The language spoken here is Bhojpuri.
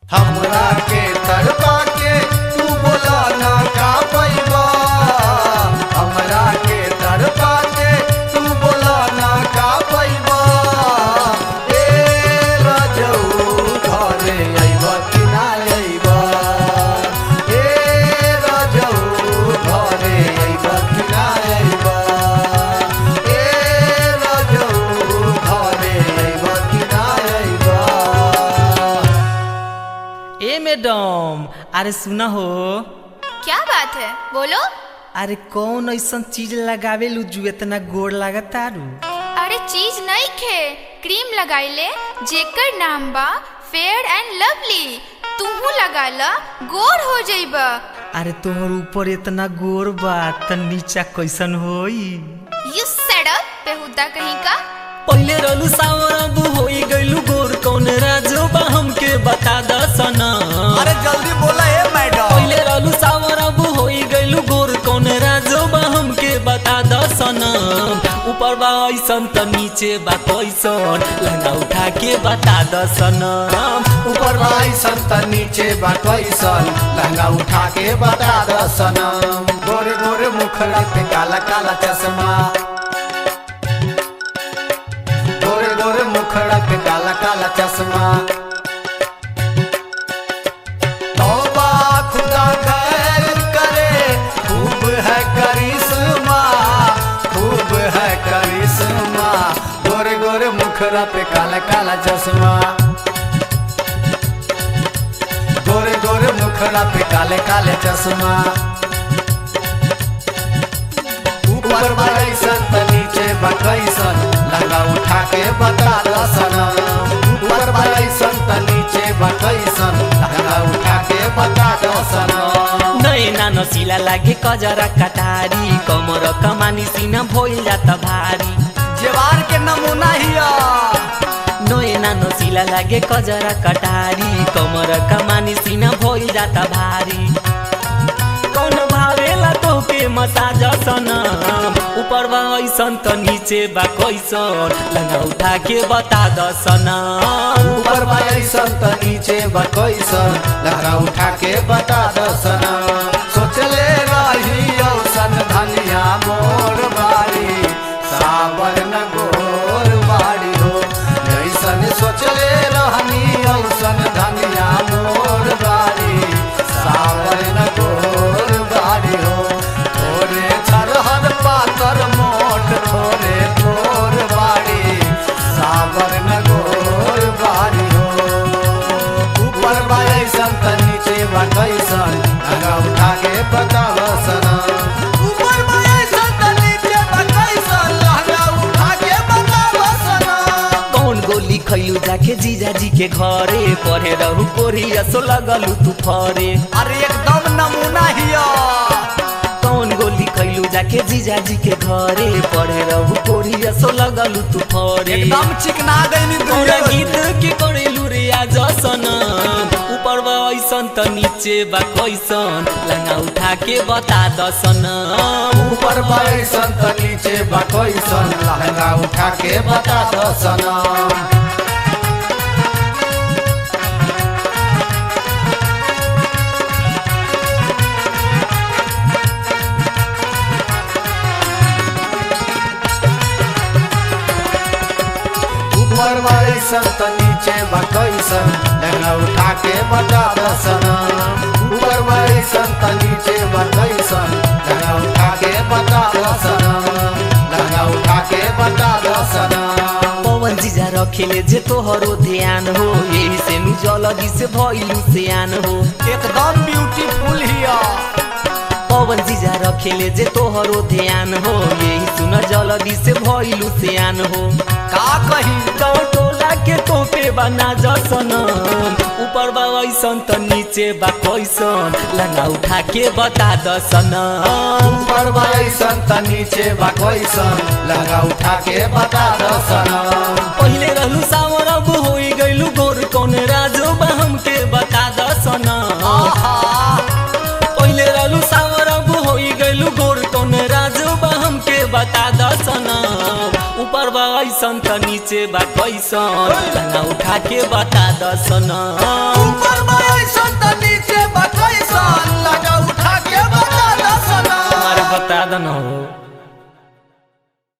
हमरा के तड़पा के तू बोला ना का पैबा हमरा के तड़पा के तू बोला ना का पैबा ए राजऊ घरे अइबा कि ना अइबा ए राजऊ घरे अइबा कि ना अइबा ए राजऊ घरे अइबा कि ना अइबा ए मैडम अरे सुना हो क्या बात है बोलो अरे कौन ऐसा चीज लगावे लू जो इतना गोड़ लागतारू अरे चीज नहीं खे क्रीम लगाइले जेकर नाम बा फेयर एंड लवली तुहू लगा ला गोर हो जाइबा अरे तोहर ऊपर इतना गोड़ बा त नीचा कैसन होई यू सेड अप बेहुदा कहीं का पहिले रहलू सावर अब होई गइलू गोर कौन राजो बा हमके बता द सना अरे जल्दी बोला है मैडम पहिले रहलू सावर अब होई गइलू गोर कौन राजो बा हमके बता द सना ऊपर बा ऐसन त नीचे बा कैसन लहंगा उठा के बता द सना ऊपर भाई संत नीचे बाटैसन लहंगा उठा के बता द सनम गोरे गोरे मुखड़ा पे काला काला चश्मा गोरे गोरे मुखड़ा पे काला काला चश्मा तौबा खुदा खैर करे खूब है करिश्मा खूब है करिश्मा गोरे गोरे मुखड़ा पे काला काला चश्मा गोरे गोरे मुखड़ा पे काले काले चश्मा ऊपर बड़ैसन त नीचे बकैसन लहंगा उठा के बता दसन ऊपर बड़ैसन त नीचे बकैसन लहंगा उठा के बता दसन नैना नसिला लागे कजरा कटारी कमर कमानी सीना भइल जात भारी जेवार के नमूना हिया नैना नसिला लागे कजरा कटारी कमर कमानी सीना भइल जात भारी कौन भावेला तोके मसाज सनम ऊपर बा ऐसन त नीचे बा कैसन लंगा उठा के बता द सनम ऊपर बड़ैसन त नीचे बकैसन लहंगा उठा के बता दसन सोचले रही औसन धनिया मोर बारी सावर न गोर बारी हो ऐसन सोचले रहनी औसन धनिया मोर बारी सावर न गोर बारी हो थोरे छरहर पातर मोट थोरे थोर बारी सावर न गोर बारी हो ऊपर बाइसन त नीचे बटैसन लगा उठा के बतावसन ऊपर बाइसन त नीचे बटैसन लगा उठा के बतावसन कौन गोली खैलू जाके जीजाजी के घरे पढ़े रहू कोरिया सो लगलू तू फरे अरे एकदम नमूना हिया कौन गोली खैलू जाके जीजाजी के घरे पढ़े रहू कोरिया सो लगलू तू फरे एकदम चिकना गईनी पूरा दूर गीत के करेलू रे आज सनम ऊपर बा ऐसन त नीचे बा कैसन लंगा उठा के बता द सनम ऊपर बाइसन त नीचे बटैसन लहंगा उठा के बता दसन ऊपर बाइसन त नीचे बटैसन लहंगा उठा के बता दसन ऊपर बाइसन त नीचे बटैसन लहंगा उठा के बता दसन लहंगा उठा के बता दसन पवन जीजा रखेले जे तोहरो ध्यान हो यही से नु जलदी से भइलू सियान हो एकदम ब्यूटीफुल हिया पवन जीजा रखेले जे तोहरो ध्यान हो यही सुन जलदी से भइलू सियान हो का कही गाँव टोला के तोपे बना जसनम ऊपर बा ऐसन त नीचे बा कैसन लंगा उठा के बता दसनम ऊपर बाइसन त नीचे बटैसन लहंगा उठा के बता दसन पहिले रहलू सावर अब होई गइलू गोर कौन राजो बा हमके बता दसनम पहिले रहलू सावर अब होई गइलू गोर कौन राजो बा हमके बता दसनम ऊपर बा ऐसन त नीचे बा कैसन लंगा उठा के बता दसनम ऊपर बाइसन लगा दन हो